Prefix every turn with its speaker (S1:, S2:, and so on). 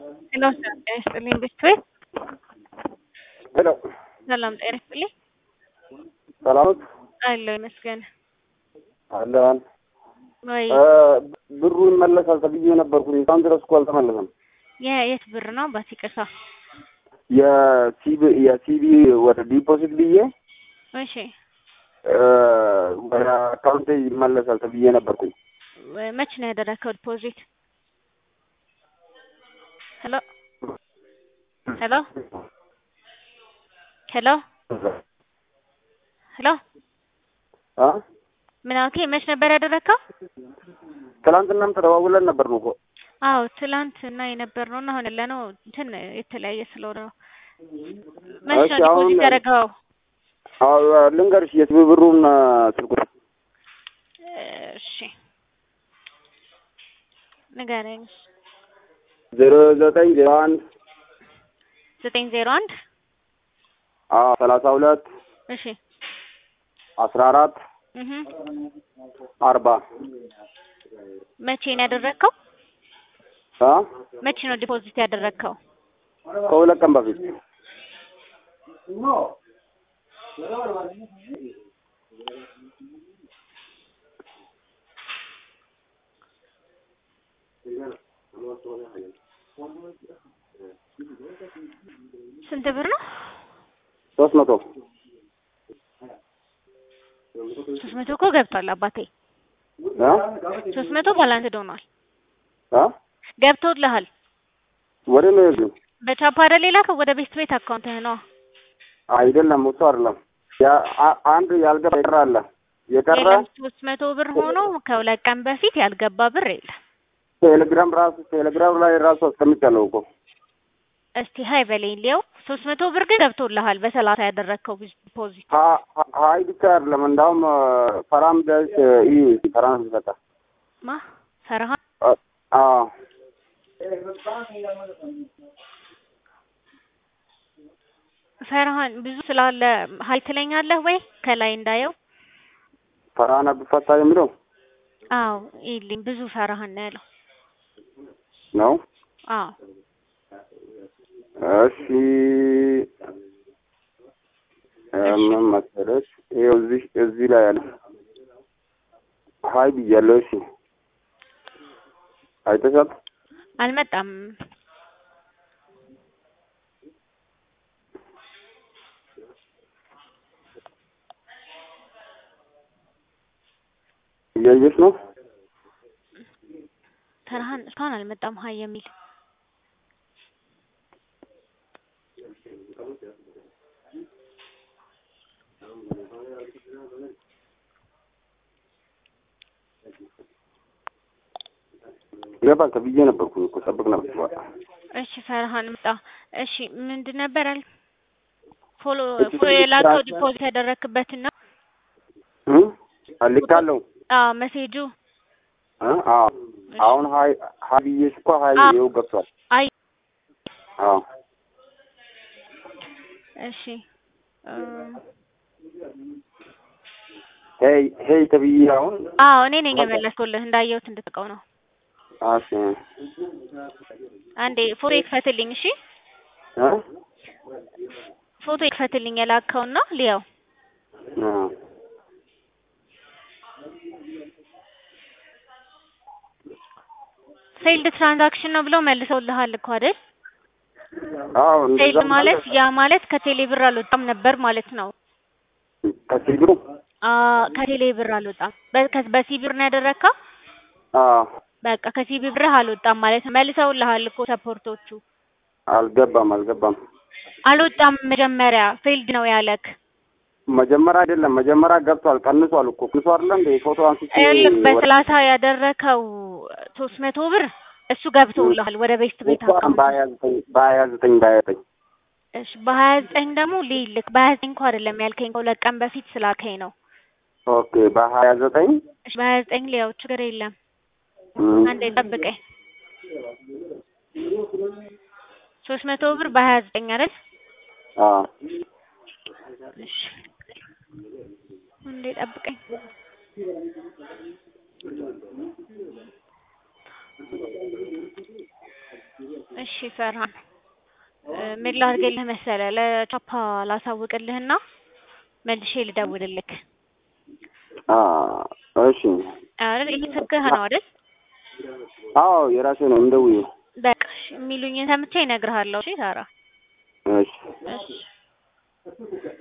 S1: ሄሎ ሰላም ጤና ይስጥልኝ ቤተሰብ
S2: ሄሎ
S1: ሰላም ጤና ይስጥልኝ
S2: ሰላም ነዎት?
S1: አለሁ ይመስገን
S2: አለን
S1: ወይ
S2: ብሩ ይመለሳል ተብዬ ነበርኩኝ እስካሁን ድረስ እኮ አልተመለሰም።
S1: የየት ብር ነው አባት ይቅርታ
S2: የሲቢ የሲቢ ወደ ዲፖዚት ብዬ
S1: እሺ
S2: ወደ አካውንቴ ይመለሳል ተብዬ ነበርኩኝ።
S1: መች ነው ያደረከው ዲፖዚት ሄሎ ሄሎ ሄሎ ሄሎ
S2: አ
S1: ምን አልከኝ? መች ነበር ያደረከው?
S2: ትናንትናም ተደዋውለን ነበር ነው እኮ
S1: አዎ ትላንት እና የነበር ነው እና አሁን ያለ ነው እንትን የተለያየ ስለሆነ ነው። መች ነው
S2: እሺ፣ አሁን-
S1: ዲፖዚት ያደረገው?
S2: አዎ ልንገርሽ የሲቢ ብሩን ስልኩ
S1: እሺ ንገረኝ።
S2: ዜሮ ዘጠኝ ዜሮ አንድ
S1: ዘጠኝ ዜሮ አንድ
S2: አዎ ሰላሳ ሁለት
S1: እሺ
S2: አስራ አራት
S1: እህ
S2: አርባ
S1: መቼ ነው ያደረግከው?
S2: አ
S1: መቼ ነው ዲፖዚት ያደረግከው?
S2: ከሁለት ቀን በፊት
S1: ስንት ብር ነው?
S2: ሶስት መቶ
S1: ሶስት መቶ እኮ ገብቷል አባቴ።
S2: አ
S1: ሶስት መቶ ባላንስ ሆኗል።
S2: አ
S1: ገብቶልሃል።
S2: ወደ ነው የሄድነው?
S1: በቻፓ አይደል የላከው? ወደ ቤት ቤት አካውንትህ ነው።
S2: አይደለም እሱ አይደለም። ያ አ- አንድ ያልገባ የቀረ አለ የቀረ
S1: የለም ሶስት መቶ ብር ሆኖ ከሁለት ቀን በፊት ያልገባ ብር የለም።
S2: ቴሌግራም ራሱ ቴሌግራም ላይ ራሱ አስቀምጫለሁ እኮ
S1: እስቲ ሀይ በለኝ ሊየው። ሶስት መቶ ብር ግን ገብቶልሃል በሰላሳ ያደረግከው ዲፖዚት።
S2: ሀ- ሀ- ሀይ ብቻ አይደለም እንዳውም ፈራም ደስ ይ ፈራም ሲሰጣ
S1: ማ ፈርሃን
S2: አዎ
S1: ፈርሃን ብዙ ስላለ ሀይ ትለኛለህ ወይ ከላይ እንዳየው?
S2: ፈራን አብፈታ የሚለው
S1: አዎ ይልኝ ብዙ ፈርሃን ነው ያለው።
S2: ነው።
S1: አዎ
S2: እሺ እ ምን መሰለሽ ይኸው እዚህ እዚህ ላይ አለ ሀይ ብያለሁ። እሺ አይተሻል?
S1: አልመጣም።
S2: እያየሽ ነው?
S1: ፈርሃን እስካሁን አልመጣም ሀይ የሚል
S2: ይገባል ተብዬ ነበርኩኝ እኮ ጠብቅ ነበር በኋላ
S1: እሺ ፈርሃን መጣ። እሺ ምንድን ነበር አል ፎሎ
S2: እሺ፣
S1: ፎሎ የላከው
S2: ትራንስ-
S1: ዲፖዚት ያደረክበትን ነው?
S2: እ አልካለሁ
S1: አዎ መሴጁ
S2: እ አዎ አሁን ሀይ ሀይ ብዬሽ እኮ ሀይ
S1: አዎ።
S2: ይኸው ገብቷል።
S1: አይ
S2: አዎ
S1: እሺ እም፣
S2: ሄይ ሄይ ተብዬ አሁን
S1: አዎ እኔ ነኝ የመለስኩልህ እንዳየሁት እንድትቀው ነው።
S2: እሺ
S1: አንዴ ፎቶ ይክፈትልኝ። እሺ
S2: እ
S1: ፎቶ ይክፈትልኝ የላከውና ሊያው
S2: እ
S1: ፌልድ ትራንዛክሽን ነው ብለው መልሰውልሃል እኮ አይደል?
S2: አዎ
S1: ፌልድ
S2: እንደዛ
S1: ማለት ያ ማለት ከቴሌ ብር አልወጣም ነበር ማለት ነው።
S2: ከሲግሩ
S1: አ ከቴሌ ብር አልወጣም። በ- በሲ ብር ነው ያደረግከው?
S2: አዎ
S1: በቃ ከሲቢ ብርህ አልወጣም ማለት ነው። መልሰውልሃል እኮ ሰፖርቶቹ።
S2: አልገባም አልገባም።
S1: አልወጣም መጀመሪያ ፌልድ ነው ያለክ።
S2: መጀመሪያ አይደለም መጀመሪያ ገብቷል። ቀንሷል እኮ ቀንሶ አይደለ እንደ ፎቶ አንስቼ
S1: ይኸውልህ
S2: ወደ-
S1: በሰላሳ ያደረከው ሶስት መቶ ብር እሱ ገብቶልሃል ወደ ቤስት ቤት
S2: እኮ
S1: አካውንት።
S2: በሀያ ዘጠኝ በሀያ ዘጠኝ በሀያ ዘጠኝ
S1: እሺ በሀያ ዘጠኝ ደግሞ ሊልክ በሀያ ዘጠኝ እንኳ አይደለም ያልከኝ ከሁለት ቀን በፊት ስላልከኝ ነው።
S2: ኦኬ በሀያ ዘጠኝ
S1: እሺ በሀያ ዘጠኝ ሊያው ችግር የለም
S2: እም፣
S1: አንዴ ጠብቀኝ። ሶስት መቶ ብር በሀያ ዘጠኝ አይደል?
S2: አዎ
S1: እሺ አንዴ ጠብቀኝ። እሺ ፈርሃን ምን ላድርግልህ መሰለህ ለቻፓ ላሳውቅልህና መልሼ ልደውልልክ
S2: አ እሺ
S1: አይደል ይሄ ስልክህ ነው አይደል
S2: አዎ የራሴ ነው እንደውዬ
S1: በቃ እሺ የሚሉኝን ሰምቼ እነግርሃለሁ እሺ ሳራ
S2: እሺ
S1: እሺ